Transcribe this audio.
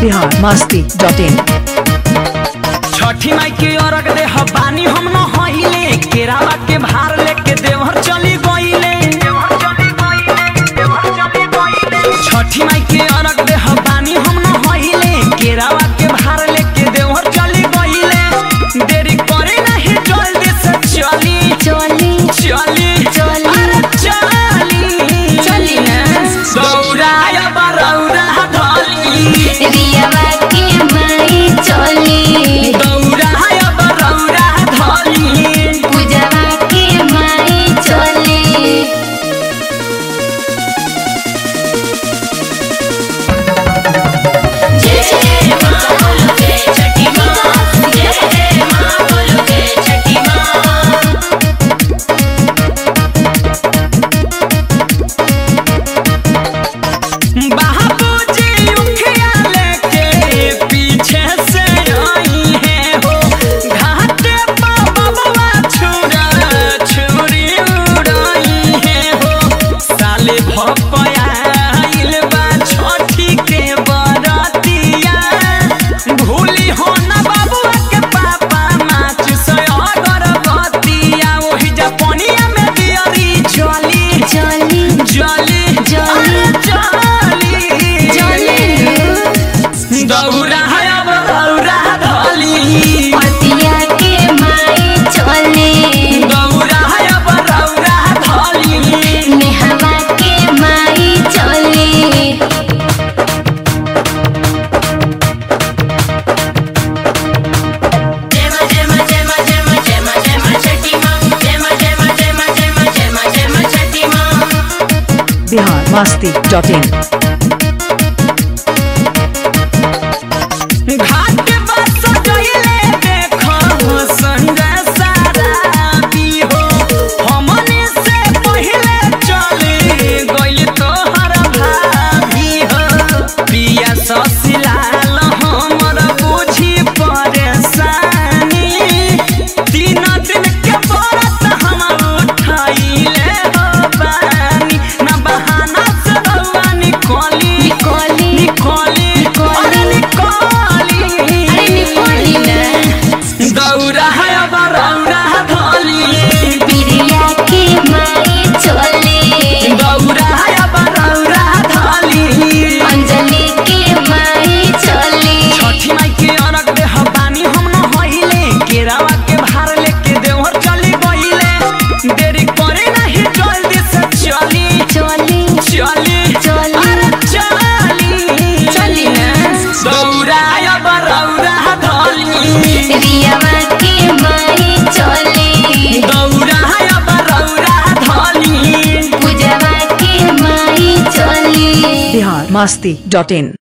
Bihar Masti dot in छठी माई के अरग दे हबानी हम न होइले केरावा के भार लेके देवहर चली गइले छठी माई के अरग दे हबानी हम न होइले केरावा के भार लेके देवहर चली गइले देरी करे नहीं जल्दी से चली चली चली चली। अरे चली चली ना। दौड़ाया बरौरा ढली रियावा के माई चली दौड़ाया बरौरा ढली पूजावा के माई चली जय जय माँ बोलो जय छठी माँ जय जय माँ बोलो जय छठी माँ बाबूजी उखिया लेके पीछे से आई है हो घाटे पर बबुआ छुरा छुरी उड़ाई है हो साले भपयाइल बा छठी के बरतिया भूली हो ना बबुआ के पापा माच से अगरबत्तिया ओही जपनिया में दियरी चली चली जली जली। जली चली दौड़ा है अब दौड़ा धली पतिया के माई चली दौड़ा है अब दौड़ा धली नेहवा के माई चली जय माँ जय माँ जय माँ जय माँ जय माँ जय माँ छठी माँ जय माँ जय माँ जय माँ जय माँ जय माँ जय माँ छठी माँ बिहार मस्ती डॉट इन घाट बस गइले देखो संजय साराबी हो हमने से पहिले चले गइल तोहर भाभी हो पिया ससिलाल हमर बुझी परेशानी तीन दिन के बरत हम उठाइले हो बानी ना बहाना से रउआ निकली निकली निकली अरे निकली अरे निकली ना दौड़ा है अब रौड़ा धोली पिरिया के माई चली दौड़ा है अब रौड़ा धोली अंजलि के माई चली छठी माई के अरग दे हबानी हम न होइले केरावा के भार लेके देवहर चली गइले देरी करे नहीं जल्दी से चली चली चली चली। अरे चली चली ना। दौड़ा अब रौड़ा धोली रियावा के माई चली दौड़ा अब रौड़ा धोली पूजावा के माई चली बिहार मस्ती डॉट इन